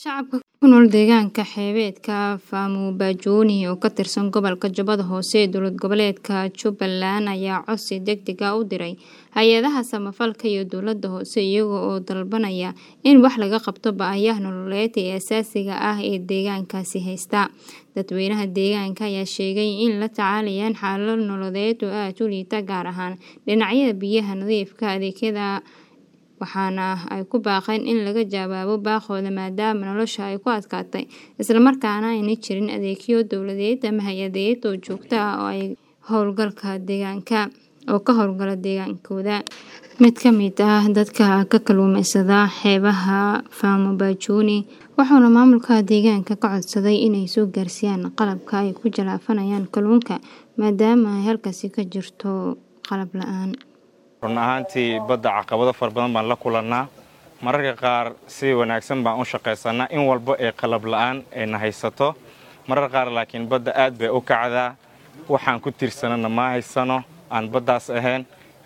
Shacabka ku nool deegaanka xeebeedka Famu-Bajuni oo ka tirsan gobolka Jubbada Hoose ee dowlad goboleedka Jubbaland ayaa codsi degdeg ah u diray hay'adaha samafalka iyo dowladda hoose iyaga oo dalbanaya in wax laga qabto baahiyaha nololeed ee aasaasiga ah ee deegaankaasi haysta. Dadweynaha deegaanka ayaa sheegay in la tacaalayaan xaalado nololeed oo aad u liita gaar ahaan dhinacyada biyaha nadiifka ah, adeegyada waxaana ay ku baaqeen in laga jawaabo baaqooda maadaama nolosha ay ku adkaatay isla markaana aanay jirin adeegyo dowladeed ama hay'adeed oo joogto ah oo ka howlgala deegaanka oo ka howlgala deegaankooda. Mid ka mid ah dadka ka kalluumaysata xeebaha Famu-Bajuni wuxuuna maamulka deegaanka ka codsaday inay soo gaarsiiyaan qalabka ay ku jalaafanayaan kalluunka maadaama ay halkaasi ka jirto qalab la'aan. run ahaantii badda caqabado fara badan baan la kulannaa mararka qaar si wanaagsan baan u shaqaysanaa in walba ee qalab la'aan ayna haysato marar qaar laakiin badda aad bay u kacdaa waxaan ku tiirsanana ma haysano aan baddaas ahayn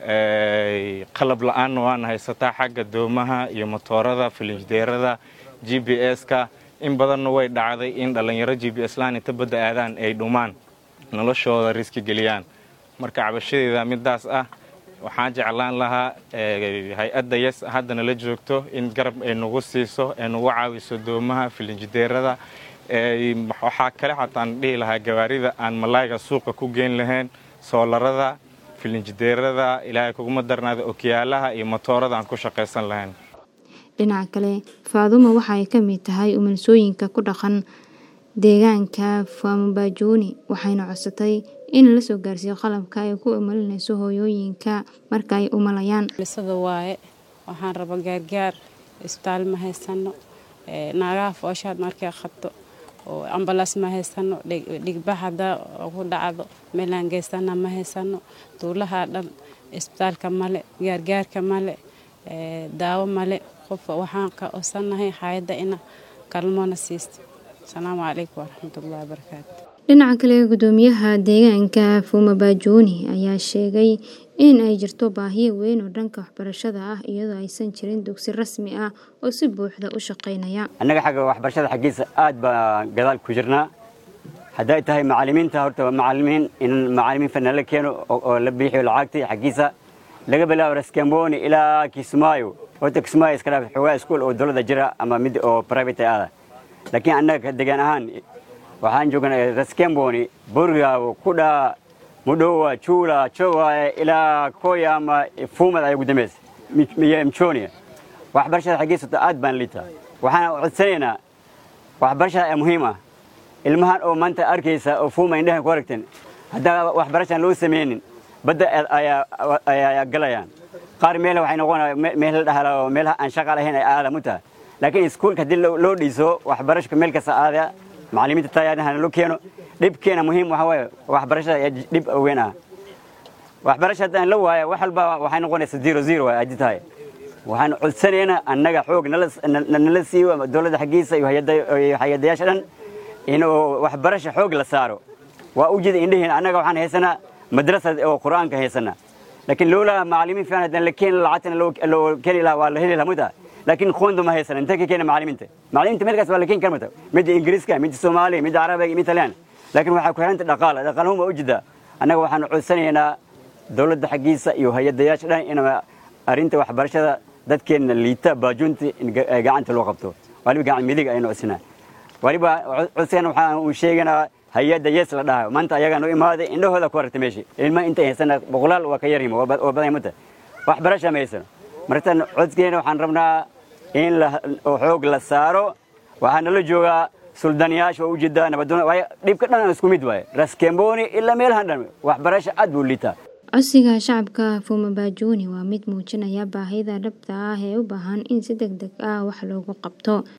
qalab la'aanna waana haysataa xagga doomaha iyo motoorada filinjideerada g b s-ka in badanna way dhacday in dhallinyaro g b s laan inta badda aadaan ay dhumaan noloshooda riski geliyaan marka cabashadeeda midaas ah waxaan jeclaan lahaa hay-adda yes haddana la joogto in garab ay nagu siiso ay nagu caawiso doomaha filinjideerada waxaa kale xataan dhihi lahaa gawaarida aan malaayga suuqa ku geyn lahayn soolarada filinjideerada ilaahay kuguma darnaada okiyaalaha iyo motoorada aan ku shaqaysan lahayn dhinaca kale faadumo waxa ay ka mid tahay umansooyinka ku dhaqan deegaanka Famu-Bajuni waxayna codsatay in la soo gaarsiiyo qalabka ay ku umalinayso hooyooyinka marka ay umalayaan. Lisada waaye waxaan raba gaargaar isbitaal ma haysano naagaha fooshaad markay qabto oo ambalaas ma haysano dhigbax haddaa ku dhacdo meelaan geystana ma haysano tuulaha dhan isbitaalka male gaargaarka male daawo male qof waxaan ka codsanahay hay'adda ina kalmoona siisto asalaamu calaykum waraxmatullahi wabarakaatu dhinaca kale gudoomiyaha deegaanka Famu-Bajuni ayaa sheegay in ay jirto baahiyo weyn oo dhanka waxbarashada ah iyadoo aysan jirin dugsi rasmi ah oo si buuxda u shaqaynaya annaga xagga waxbarashada xaggiisa aad baan gadaal ku jirnaa hadday tahay macallimiinta horta macallimiin in macallimiin fanna la keeno oo la bixiyo lacagtii xaggiisa laga bilaabo raskamboni ilaa kismaayo horta kismaayo iska dhaaf xogaa iskuul oo dowladda jira ama mid oo private ah laakiin annaga deegaan ahaan waxaan joognaa raskamboni burgaawo kudhaa mudhowa juula jowaye ilaa koya ama fuumad ay ugu dambaysa iyo mchonia waxbarashada xaggiisa aad baan liitaa waxaan codsanaynaa waxbarashada ee muhiim ah ilmahan oo maanta arkaysa oo fuuma indhahan ku aragteen haddaan waxbarashaan loo samaynin badda ayaa galayaan qaar meel waxay noqonaya meel la dhahala oo meelaha aan shaqa lahayn ay aada mu tahay laakiin iskuulka haddii loo dhiso waxbarashka meel kasta aadaya macallimiinta tayaadahana loo keeno dhibkeena muhiim waxa waaye waxbarashada ee dhib weyn ah waxbarasha haddaan la waayo wax walba waxay noqonaysa zero zero waay haddii tahay waxaan codsanaynaa annaga xoog nala siiyo dowladda xaggiisa iyo hay-adayaasha dhan inuu waxbarasha xoog la saaro waa u jeeda indhihiina annaga waxaan haysanaa madrasad oo qur-aanka haysanaa laakiin loolaa macallimiin fiican haddaan la keeni lacagtana loo keeni lahaa waa la heli lahaa mutaa laakiin qoonda ma haysana intee ka keena macallimiinta macallimiinta meelkaas waa la keeni karmata midda ingiriiska midda soomaaliya midda carabiga midda talyan laakiin waxaa ku xiranta dhaqaala dhaqaalahuma u jedaa annaga waxaan codsanaynaa dowladda xaggiisa iyo hay-adayaasha dhan in arrinta waxbarashada dadkeenna liita baajunta in gacanta loo qabto waliba gacan midig aynu codsanaa waliba codsigan waxaan uu sheeganaa hay-adda yes la dhahayo maanta ayagaa noo imaaday indhahooda ku aragta meeshii ilmaha intay haysana boqolaal waa ka yarhima waa badan mata waxbarasha ma haysano martan codkeena waxaan rabnaa in xoog la saaro waxaana la joogaa suldaniyaasha waa ujeedaa nabadoon waayo dhibka dhan isku mid waaye raskemboni ilaa meelahan dhan waxbarasha aad buu liitaa codsiga shacabka Famu-Bajuni waa mid muujinaya baahida dhabta ah ee u baahan in si degdeg ah wax loogu qabto